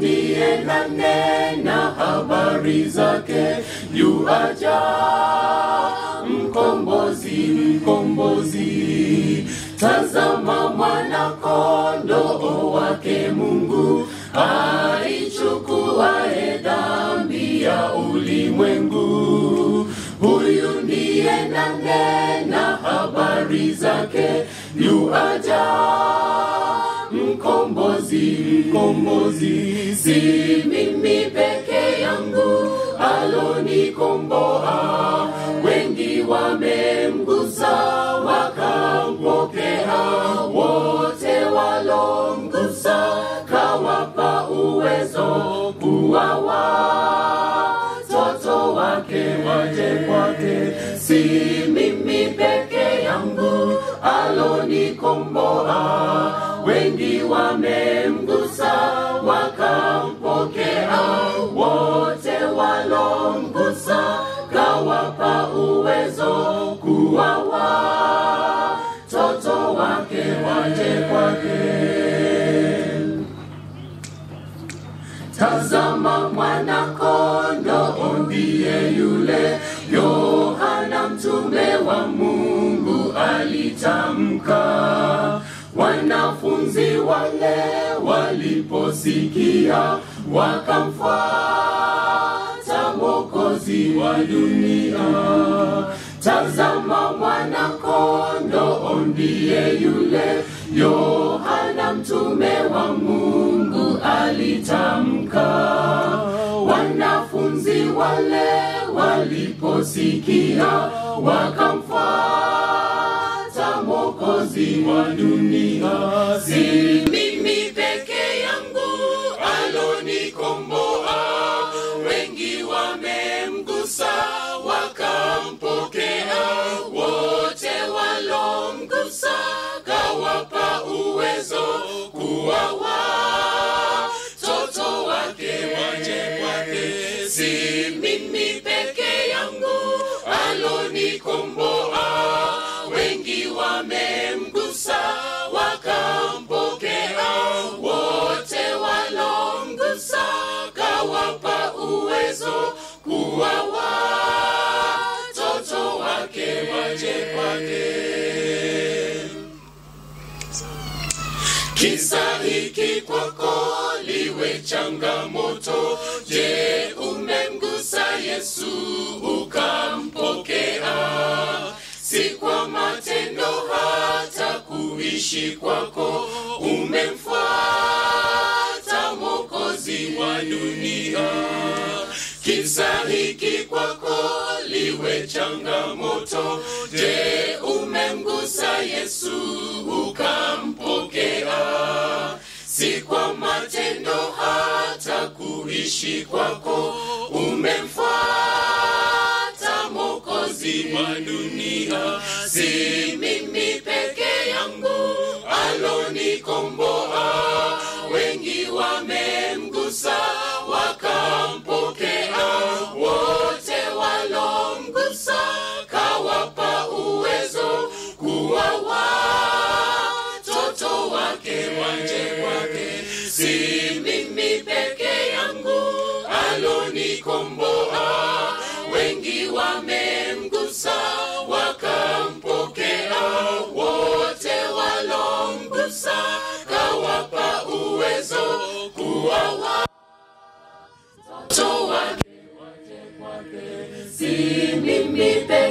ndiye nanena habari zake yuaja mkombozi mkombozi tazama mwana kondoo wake mungu aichukuae dhambi ya ulimwengu huyu ndiye nanena habari zake yuaja mkombozi mkombozi si mimi peke yangu alonikomboa wengi wamemgusa wakampokea wote walomgusa kawapa uwezo kuwa watoto wake waje kwake si mimi peke yangu alonikomboa wengi wamemgusa wakampokea wote walomgusa kawapa uwezo kuwa watoto wake waje kwake tazama mwana kondoo ndiye yule yohana mtume wa mungu alitamka wanafunzi wale waliposikia wakamfuata mwokozi wa dunia tazama mwana kondoo ndiye yule yohana mtume wa mungu alitamka wanafunzi wale waliposikia wakamfuata mwokozi wa dunia si mimi peke yangu alonikomboa wengi wamemgusa wakampokea wote walomgusa kawapa uwezo kuwa watoto wake waje kwake si mimi peke yangu alonikomboa wengi wamemgusa wakampokea wote walomgusa kawapa uwezo kuwa watoto wake waje kwake kisa hiki kwako liwe changamoto je umemgusa yesu ukampokea si kwa matendo hata kuishi kwako umemfuata mwokozi wa dunia kisa hiki kwako liwe changamoto je umemgusa yesu ukampokea si kwa matendo hata kuishi kwako umemfuata mwokozi wa dunia si mimi peke yangu alonikomboa wengi wamemgusa wakampokea wote walomgusa kawapa uwezo kuwa watoto wake waje kwake si mimi peke yangu alonikomboa wengi wamemgusa wakampokea wote walomgusa kawapa uwezo kuwa watoto wake waje kwake si mimi peke